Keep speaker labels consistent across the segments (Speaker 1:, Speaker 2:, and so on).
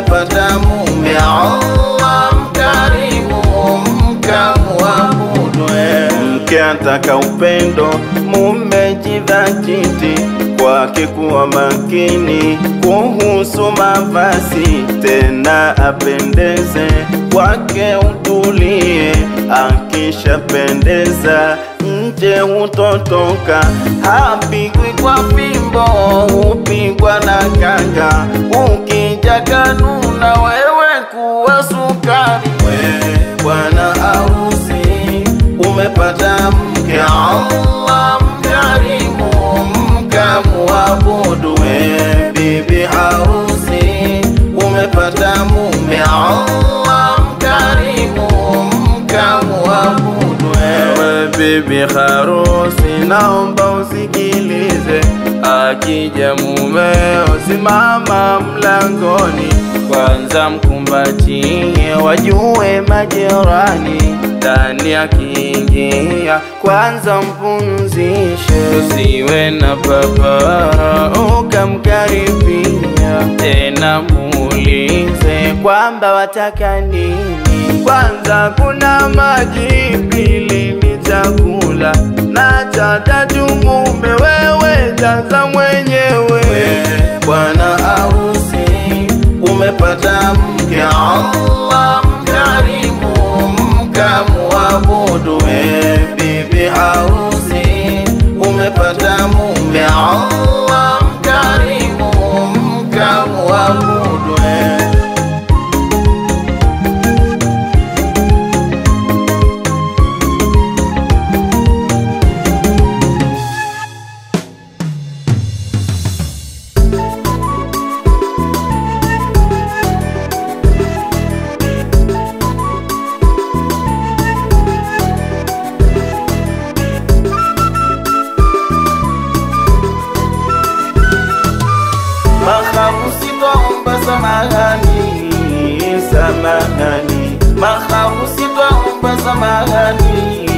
Speaker 1: umepata mume Allah mkarimu mkamwabudu eh.
Speaker 2: mke ataka upendo, mume jidhatiti kwake kuwa makini kuhusu mavazi, tena apendeze kwake utulie, akishapendeza nje hutotoka, hapigwi kwa fimbo, hupigwa na kanga, ukija kanuna wewe kuwa sukari we bwana harusi umepata mke Allah mkarimu mkamwabudu we bibi harusi umepata mume Allah mkarimu mkamwabudu wewe bibi harusi naomba usikilize akija mumeo simama mlangoni kwanza mkumbatie wajue majirani ndani akiingia kwanza mpumzishe usiwe na papara ukamkaribia tena muulize kwamba wataka nini kwanza kuna maji pili ni chakula na cha tatu mume wewe jaza mwenyewe bwana harusi umepata mke Allah mkarimu mkamwabudu we bibi harusi umepata mume Allah mkarimu mkamwabudu we Mahabusi twaomba samahani, samahani. Mahabusi twaomba samahani,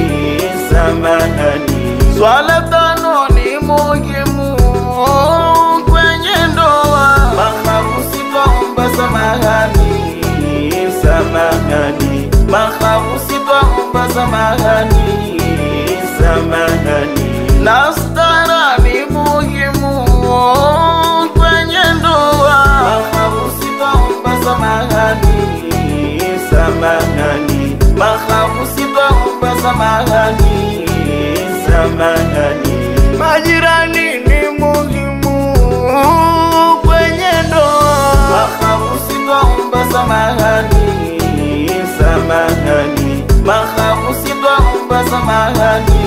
Speaker 2: samahani. Swala tano ni muhimu kwenye ndoa. Mahabusi twaomba samahani, samahani. Mahabusi twaomba samahani, samahani. Na stara ni muhimu kwenye ndoa. Mahabusi twaomba samahani, samahani. Mahabusi twaomba samahani, samahani. Majirani ni muhimu kwenye ndoa. Mahabusi twaomba samahani, samahani. Mahabusi twaomba samahani,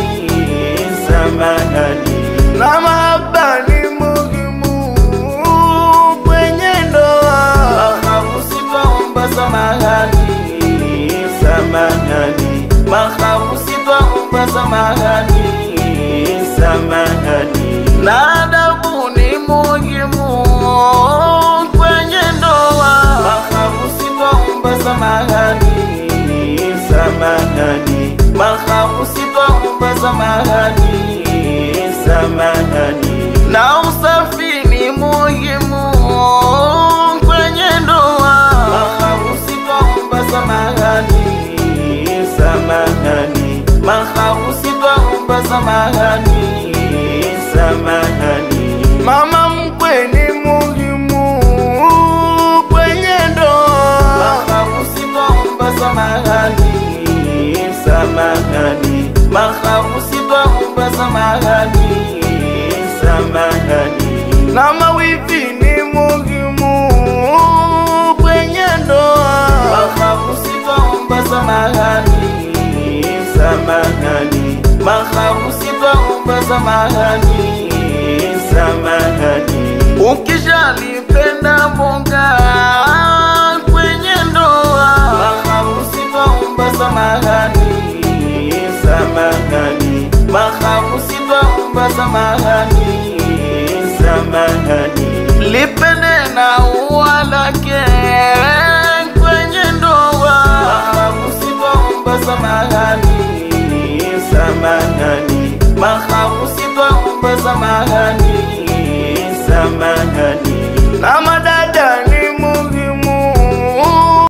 Speaker 2: samahani. Na mahaba ni muhimu kwenye ndoa. Mahabusi twaomba samahani, samahani. Mahabusi twaomba samahani, samahani. Na adabu ni muhimu kwenye ndoa. Mahabusi twaomba samahani, samahani. Mahabusi twaomba samahani, samahani. Na usafi ni muhimu kwenye ndoa. Mahabusi twaomba samahani, samahani. Mahabusi twaomba samahani, samahani. Mama mkwe ni muhimu kwenye ndoa. Mahabusi twaomba samahani, samahani. Mahabusi twaomba samahani, samahani. Na mawivi ni muhimu kwenye ndoa. Mahabusi twaomba samahani, samahani. Mahabusi twaomba samahani, samahani. Ukishalipenda mboga kwenye ndoa, mahabusi twaomba samahani, samahani. Mahabusi twaomba samahani, samahani. Lipende na ua lake kwenye ndoa, mahabusi twaomba samahani, samahani. Mahabusi twaomba samahani, samahani.